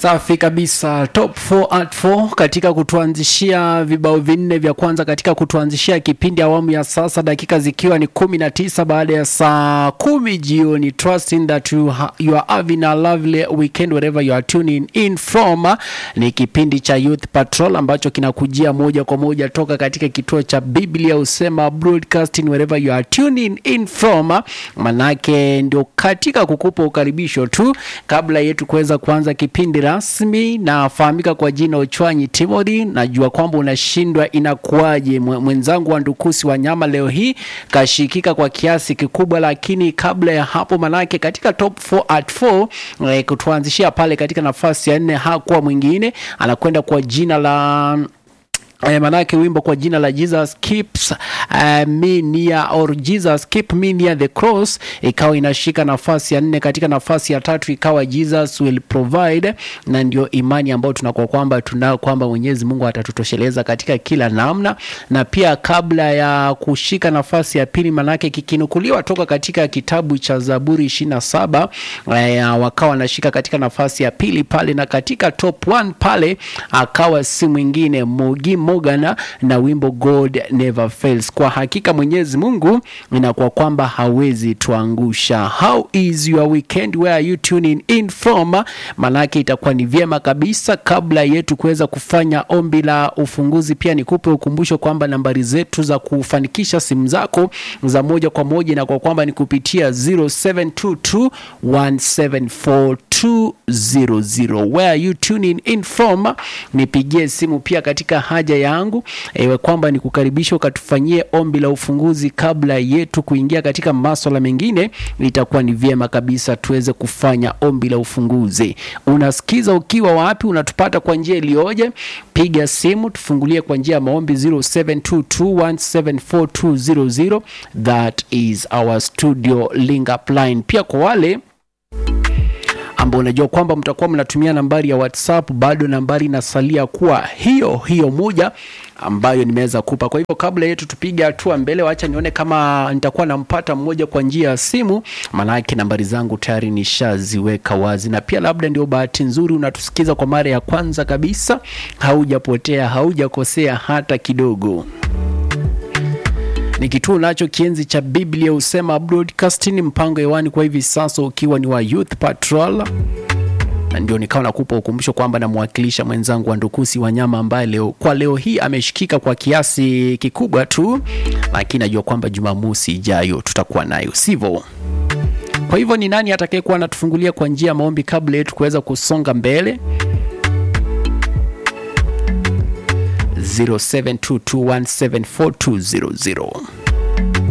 Safi kabisa, top 4 at 4 katika kutuanzishia vibao vinne vya kwanza katika kutuanzishia kipindi awamu ya sasa, dakika zikiwa ni kumi na tisa baada ya saa kumi jioni. Trusting that you, ha you are having a lovely weekend wherever you are tuning in from. Ni kipindi cha Youth Patrol ambacho kinakujia moja kwa moja toka katika kituo cha Biblia Usema Broadcasting wherever you are tuning in from. Manake ndio katika kukupa ukaribisho tu kabla yetu kuweza kuanza kipindi rasmi. Nafahamika kwa jina Ochwanyi Timothy. Najua kwamba unashindwa inakuwaje, mwenzangu wa Ndukusi wa nyama leo hii kashikika kwa kiasi kikubwa, lakini kabla ya hapo, manake katika top 4 at 4 eh, kutuanzishia pale katika nafasi ya nne hakuwa mwingine, anakwenda kwa jina la Eh, manake wimbo kwa jina la Jesus keeps uh, me near or Jesus keep me near the cross ikawa inashika nafasi ya nne. Katika nafasi ya tatu ikawa Jesus will provide, na ndio imani ambayo tunakuwa kwamba tunao kwamba Mwenyezi Mungu atatutosheleza katika kila namna. Na pia kabla ya kushika nafasi ya pili, manake kikinukuliwa toka katika kitabu cha Zaburi ishirini na saba eh, wakawa wanashika katika nafasi ya pili pale, na katika top 1 pale akawa si mwingine Mugi Morgan na wimbo God Never Fails. Kwa hakika Mwenyezi Mungu inakuwa kwamba hawezi tuangusha. How is your weekend, where are you tuning in from? Manake itakuwa ni vyema kabisa kabla yetu kuweza kufanya ombi la ufunguzi, pia nikupe ukumbusho kwamba nambari zetu za kufanikisha simu zako za moja kwa moja na kwa kwamba ni kupitia 0722 174 200. Where are you tuning in from? Nipigie simu pia katika haja yangu ewe kwamba nikukaribisha ukatufanyie ombi la ufunguzi kabla yetu kuingia katika maswala mengine. Itakuwa ni vyema kabisa tuweze kufanya ombi la ufunguzi. Unasikiza ukiwa wapi? Unatupata kwa njia iliyoje? Piga simu tufungulie kwa njia ya maombi 0722174200. That is our studio link up line. Pia kwa wale ambao unajua kwamba mtakuwa mnatumia nambari ya WhatsApp, bado nambari inasalia kuwa hiyo hiyo moja ambayo nimeweza kupa. Kwa hivyo kabla yetu tupige hatua mbele, wacha nione kama nitakuwa nampata mmoja kwa njia ya simu, maanake nambari zangu tayari nishaziweka wazi, na pia labda ndio bahati nzuri unatusikiza kwa mara ya kwanza kabisa, haujapotea, haujakosea hata kidogo ni kituo nacho kienzi cha Biblia Husema Broadcasting, mpango hewani kwa hivi sasa ukiwa ni wa Youth Patrol, na ndio nikawa nakupa ukumbusho kwamba namwakilisha mwenzangu wa Ndukusi Wanyama ambaye leo kwa leo hii ameshikika kwa kiasi kikubwa tu, lakini najua kwamba Jumamosi ijayo tutakuwa nayo, sivyo? Kwa hivyo ni nani atakayekuwa anatufungulia kwa njia ya maombi kabla yetu kuweza kusonga mbele? 0722174200